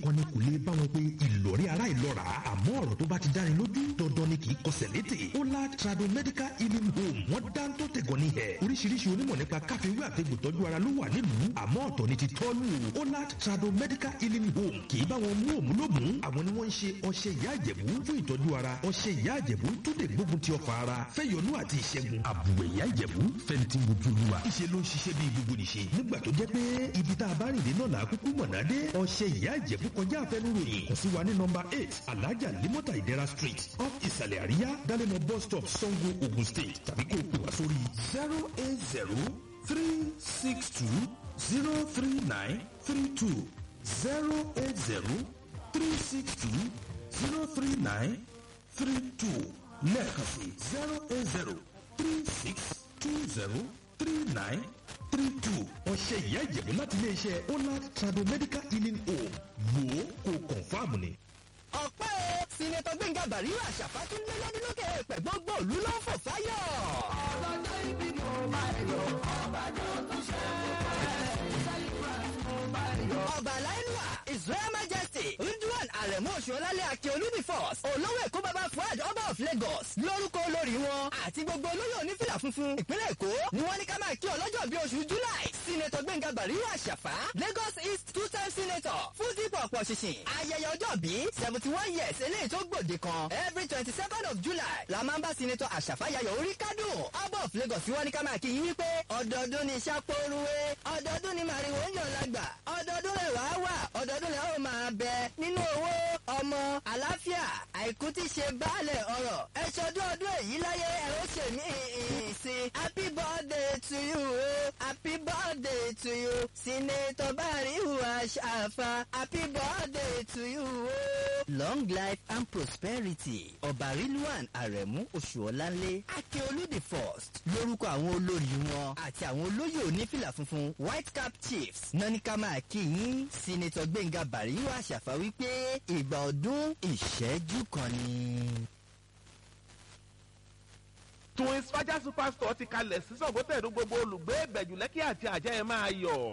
kan ni kò lè bá wọn pé ìlọrí ara ìlọ́ra àmọ́ ọ̀rọ̀ tó bá ti dáni lójú dandan ni kì í kọsẹ̀ létè Ola Trado Medical Healing Home wọ́n dá tó tẹ̀gọ́ ní ẹ̀ oríṣiríṣi onímọ̀ nípa káfíwé àtẹ̀gbò tọ́jú ara ló wà nílùú àmọ́ ọ̀tọ̀ ni ti tọ́lù Ola Trado Medical Healing Home kì í bá wọn mú òmù lómù àwọn ni wọ́n ń ṣe ọṣẹ ìyá àjẹ̀bú fún ìtọ́jú ara ọṣẹ ìyá àjẹ̀bú tó lè gbógun ti ọkọ̀ ara fẹ́yọnú àti ìṣẹ́gun àbùwẹ̀ ìyá àjẹ̀bú fẹ́ntì mojú olúwa ìṣe ló ń ṣiṣẹ́ bí gbogbo nìṣe nígbà tó jẹ́ pé ibi tá a bá rìn dé náà là á kúkú mọ̀nà dé ọṣẹ ìyá àjẹ̀bú kọjá àfẹnuròyìn kò sí wa ní nọmba eight alájà limota ìdẹ́ra street off ìsàlẹ̀ àríyá dálẹ́mọ̀ bus stop sango ogun state tàbí kó o pè wá sórí zero eight zero three six two zero three nine three two zero eight zero three six two zero three nine three two lẹ́ẹ̀kan sí zero eight zero three six two zero three nine three two. ọ̀sẹ̀ ìyá ìjẹ̀bú láti iléeṣẹ́ Ola Trado Medical Healing Home wò ó kó kọ̀ǹfàmù ni. ọ̀pẹ́ o sinetọ gbẹ̀ngà bàríwá àṣàfà tún lé lọ́dún lókè èèpẹ̀ gbogbo òlu ló ń fò fáyọ̀. ọlọ́jọ́ ìbí mo máa yọ ọba tó tún ṣe ọba aláìlúwà israel majesty ridwan aremu oṣuọlálẹ̀ akin olúbi force olówó èkó baba fuad ọba of lagos lórúkọ olórí wọn àti gbogbo olóyè onífìlà funfun ìpínlẹ̀ èkó ni wọ́n ní ká máa kí ọlọ́jọ́ bíi oṣù july senator gbẹ̀ngà bàríwá àṣàfà lagos east two time senator fún dípò ọ̀pọ̀ ṣìṣìn ayẹyẹ ọjọ́ bíi seventy one years eléyìí tó gbòde kan every twenty second of july la máa ń bá senator àṣàfà yayọ̀ orí kádùn ọba of lagos wọ́n ní ká máa kí yín wípé ọdọọdún ni sápóoruwe ọdọọdún ni màrìwò ń yàn lágbà ọdọọdún lè wá wà ọdọọdún lè ó máa bẹ nínú owó ọmọ àlàáfíà àìkú tí ṣe baálẹ̀ ọ̀rọ̀ ẹ ṣọdún ọdún èyí láyé ẹ ó ṣe mí sí happy birthday to you o happy birthday to you senator barihu aṣàfà happy birthday to you o. long life and prosperity ọba rilwan aremu oṣuọlánlé akeolu the first lórúkọ àwọn olórí wọn àti àwọn olóyè onífìlà funfun white cap chiefs nọ́níkà máa kí yín senator gbẹ̀ngà barihu aṣàfà wípé ìgbà ọdún ìṣẹ́jú kan ni. twins faja superstore ti kalẹ̀ sí sọ̀gbọ́tẹ̀dún gbogbo olùgbé ìbẹ̀jù lẹ́kì àti àjẹ́ ẹ̀ máa yọ̀.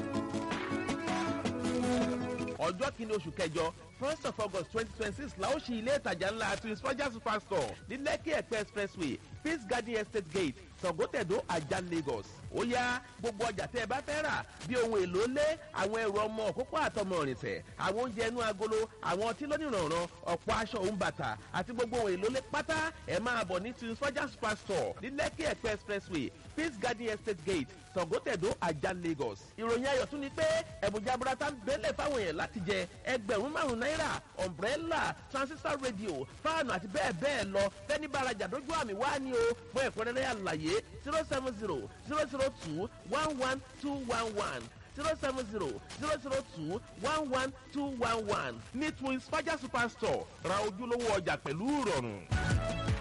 ọjọ́ kìíní oṣù kẹjọ first of august twenty twenty six la ó ṣí ilé ìtajà ńlá twins faja superstore ní lẹ́kì ẹ̀pẹ́ expressway peace garden estate gate sọ̀gbọ́tẹ̀dún ajá lagos ó yá gbogbo ọjà tẹ́ ẹ bá fẹ́ rà bí ohun èlò lé àwọn ẹrù ọmọ òkókó àtọmọ ìrìnsẹ̀ àwọn oúnjẹ inú agolo àwọn ọtí lónìrànràn ọ̀pọ̀ aṣọ òun bàtà àti gbogbo ohun èlò lé pátá ẹ máa bọ̀ ní twins faja superstore ní lẹ́kì ẹ̀pẹ́ expressway peace garden estate gate sọ̀gọ́tẹ̀dó ajá lagos. ìròyìn ayọ̀ tún ni pé ẹ̀bùn jaburata ń bẹ́lẹ̀ fáwọn èèyàn láti jẹ ẹgbẹ̀rún márùn-ún náírà umbrella transistor radio fáànù àti bẹ́ẹ̀ bẹ́ẹ̀ lọ fẹ́ni bàrajà dójú àmì wá ní o fún ẹ̀kúnrẹ́rẹ́ àlàyé zero seven zero zero zero two one one two one one zero seven zero zero zero two one one two one one ní twins faja superstore ra ojúlówó ọjà pẹ̀lú ìrọ̀rùn.